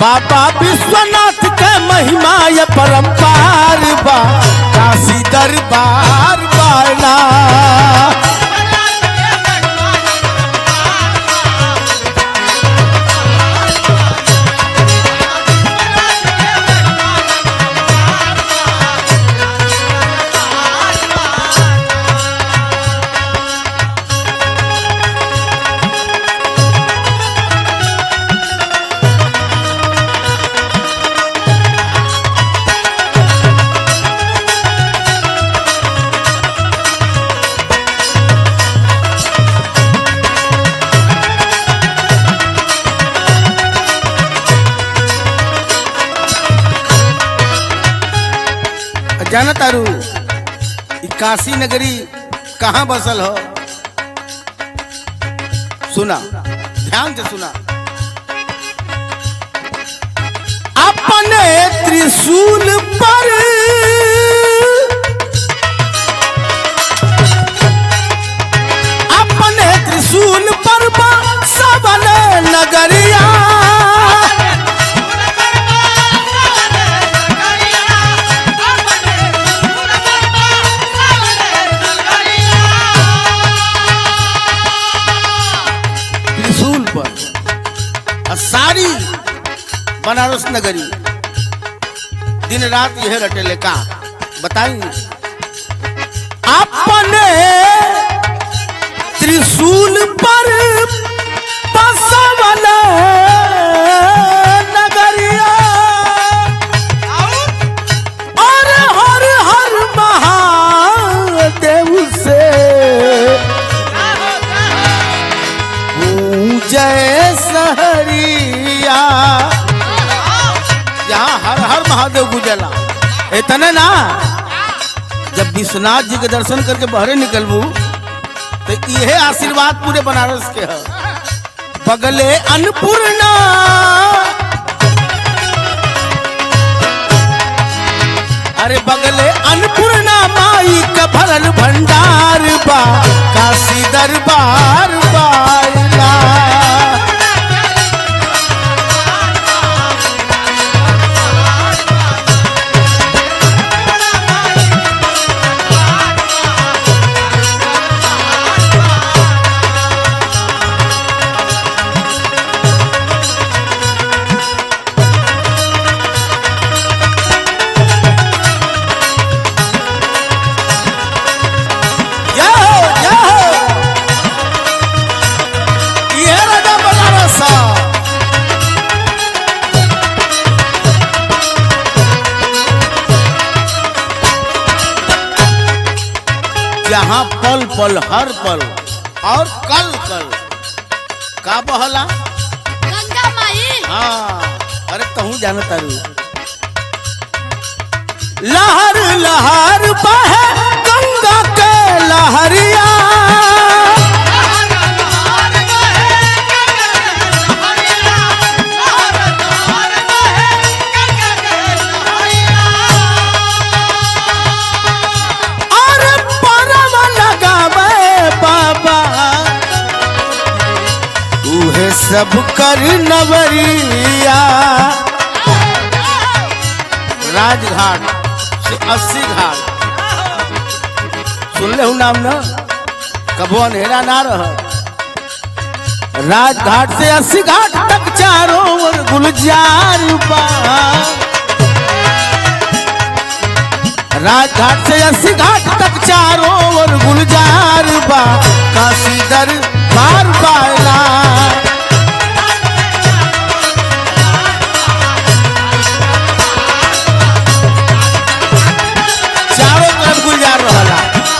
बाबा विश्वनाथ के महिमा ये परम्पार बा काशी दरबार बाला जाना तारू ई काशी नगरी कहाँ बसल हो सुना ध्यान से सुना अपने त्रिशूल पर अपने त्रिशूल पर बा सबन नगरिया त्रिशूल पर और सारी बनारस नगरी दिन रात यह रटेले का बताइए अपने त्रिशूल पर बसवल नगरिया और हर हर महादेव से जय सहरिया यहाँ हर हर महादेव गुजला इतने ना जब विश्वनाथ जी के दर्शन करके बहरे निकलबू तो यह आशीर्वाद पूरे बनारस के है बगले अन्नपूर्णा अरे बगले अन्नपूर्णा माई का भरल भंडार बा काशी दरबार बाला जय हो जय हो ये राजा बनारस जहाँ पल पल हर पल और कल कल का बहला गंगा माई हाँ अरे कहूँ जाना तारू लहर लहर बहे गंगा के लहरिया और परम लगावे बाबा उहे सब कर नवरिया राजघाट से अस्सी घाट सुन ले नाम ना कबो अंधेरा ना रह राजघाट से अस्सी घाट तक चारों ओर गुलजार बा राजघाट से अस्सी घाट तक चारों ओर गुलजार बा काशी दर बार बाला चारों तरफ गुलजार रहला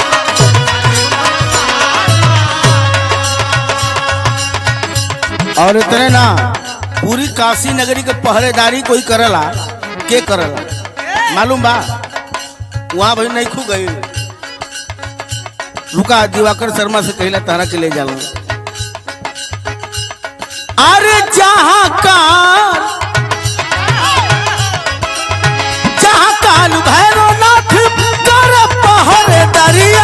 और इतने ना पूरी काशी नगरी के पहरेदारी कोई करला के करला मालूम बा वहां भाई नहीं खू गई रुका दिवाकर शर्मा से कहला तारा के ले जाला अरे जहाँ काल जहाँ काल भैरवनाथ कर पहरे दरिया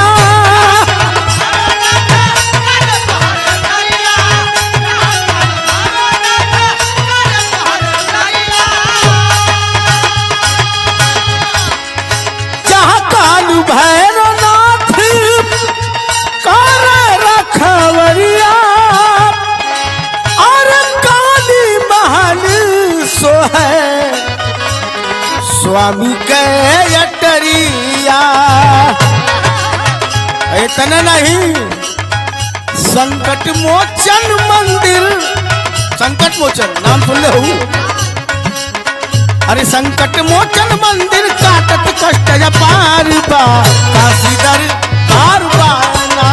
है स्वामी के अटरिया इतना नहीं संकट मोचन मंदिर संकट मोचन नाम सुन ले हूँ अरे संकट मोचन मंदिर काटत कष्ट पार बा काशीदर पार बाना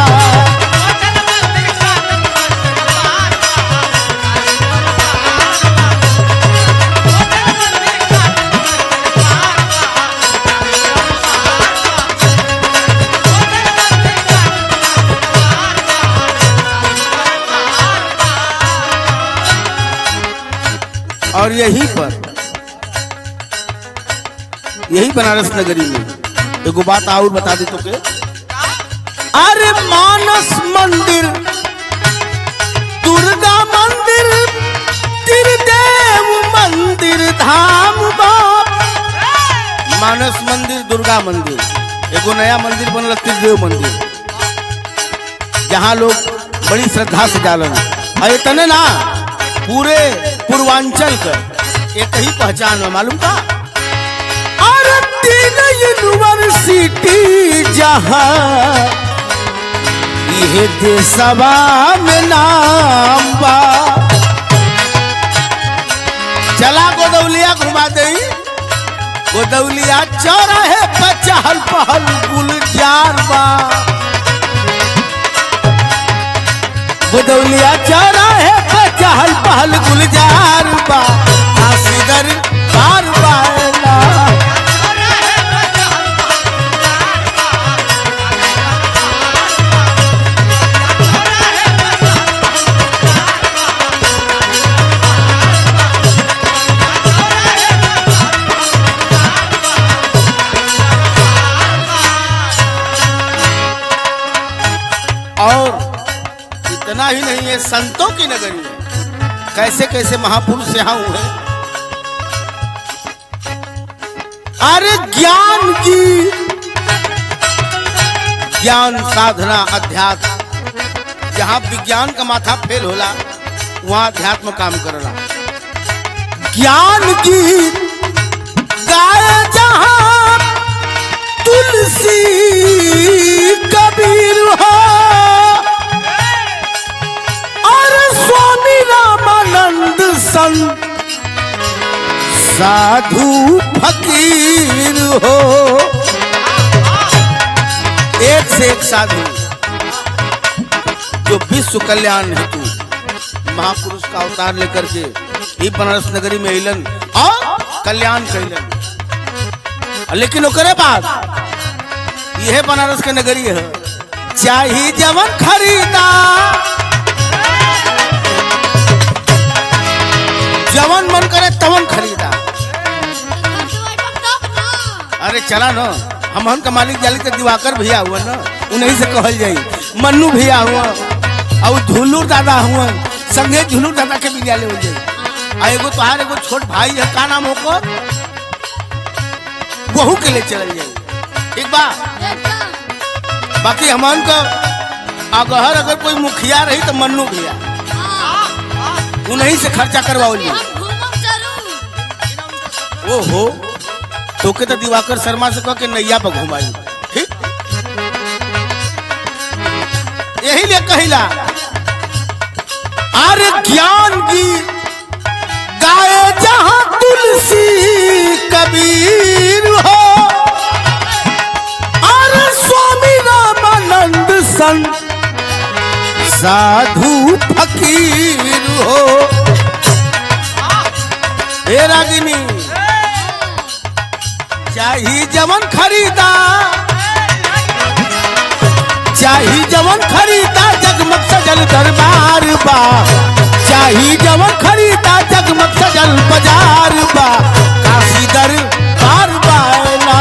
और यहीं पर यही बनारस नगरी में एगो बात और बता दे तो के अरे मानस मंदिर दुर्गा मंदिर त्रिदेव मंदिर धाम बाप मानस मंदिर दुर्गा मंदिर एगो नया मंदिर बनल त्रिदेव मंदिर जहाँ लोग बड़ी श्रद्धा से जालन और इतने ना पूरे पूर्वांचल का एक ही पहचान है मालूम का और तीन यूनिवर्सिटी जहाँ ये देशवा में नाम बा चला गोदौलिया घुमा दे गोदौलिया चौराहे पर चहल पहल गुलजार बा गोदौलिया चौराहे पर चहल पहल गुलजार बा आसीदर बार बाला और इतना ही नहीं है संतों की नगरी है कैसे कैसे महापुरुष यहाँ हुए अरे ज्ञान की ज्ञान साधना अध्यात्म जहाँ विज्ञान का माथा फेल होला वहाँ अध्यात्म काम करला ज्ञान की गाय जहाँ तुलसी कबीर हो और स्वामी रामानंद संत साधु फकीर हो एक से एक साधु जो विश्व कल्याण हेतु महापुरुष का अवतार लेकर के ही बनारस नगरी में अलन और कल्याण कैलन लेकिन ओकरे बाद यह बनारस के नगरी है चाही जवन खरीदा जवन मन करे तवन खरीदा अरे चला न हमहन का मालिक जाली के दिवाकर भैया हुआ न उन्हीं से कहल जाई मन्नू भैया हुआ और झुलूर दादा हुआ संगे झुलूर दादा के विद्यालय हो जाई आ एगो तोहार एगो छोट भाई है का नाम होकर वहू के लिए चल जाई ठीक बा बाकी हमन का अगर अगर कोई मुखिया रही तो मन्नू भैया उन्हीं से खर्चा करवाओ ओ हो तोके तो दिवाकर शर्मा से कह के नैया पर घुमाई ठीक यही लिए कहिला अरे ज्ञान की गाय जहां तुलसी कबीर हो अरे स्वामी रामानंद संत साधु फकीर हो हे रागिनी चाही जवन खरीदा चाही जवन खरीदा जगमग सजल दरबार बा चाही जवन खरीदा जगमग सजल बाजार बा काशी दरबार बाला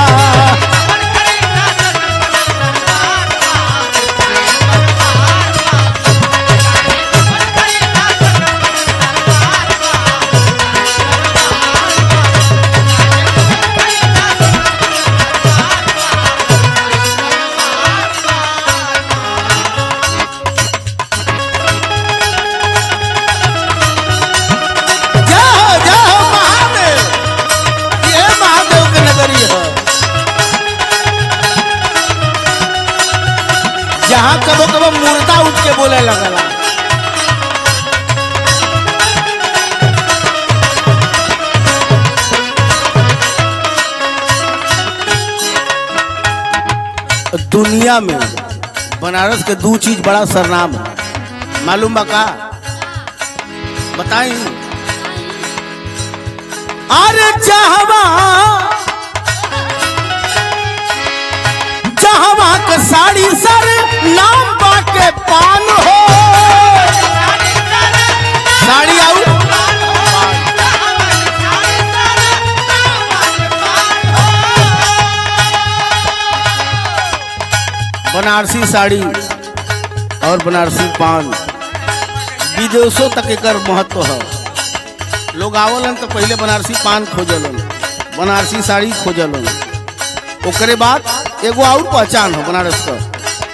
जा जा के बोले लगला दुनिया में बनारस के दो चीज बड़ा सरनाम है मालूम बा का बताई अरे चाहवा चाहवा के साड़ी सर नाम बाटे पान हो साड़ी आऊ बनारसी साड़ी और बनारसी पान विदेशों तक एकर महत्व है लोग आवलन तो पहले बनारसी पान खोजलन बनारसी साड़ी खोजलन ओकरे बाद एगो और पहचान हो बनारस का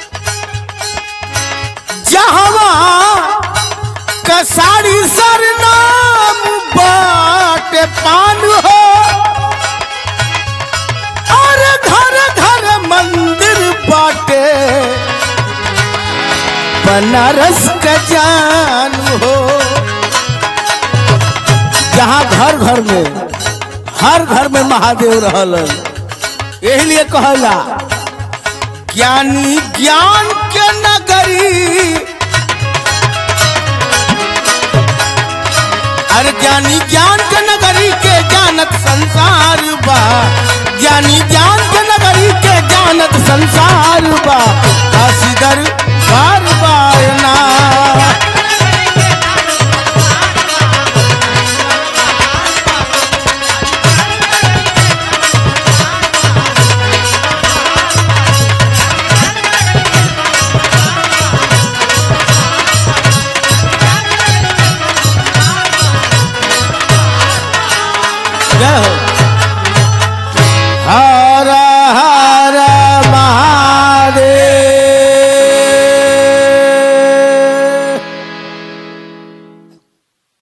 जहवा का साड़ी सर नाम बाटे पान हो और घर घर मंदिर बाटे बनारस का जान हो जहाँ घर घर में हर घर में महादेव रहल यही लिए कहला ज्ञानी ज्ञान के नगरी अरे ज्ञानी ज्ञान के नगरी के जानत संसार बा ज्ञानी ज्ञान के नगरी के जानत संसार बा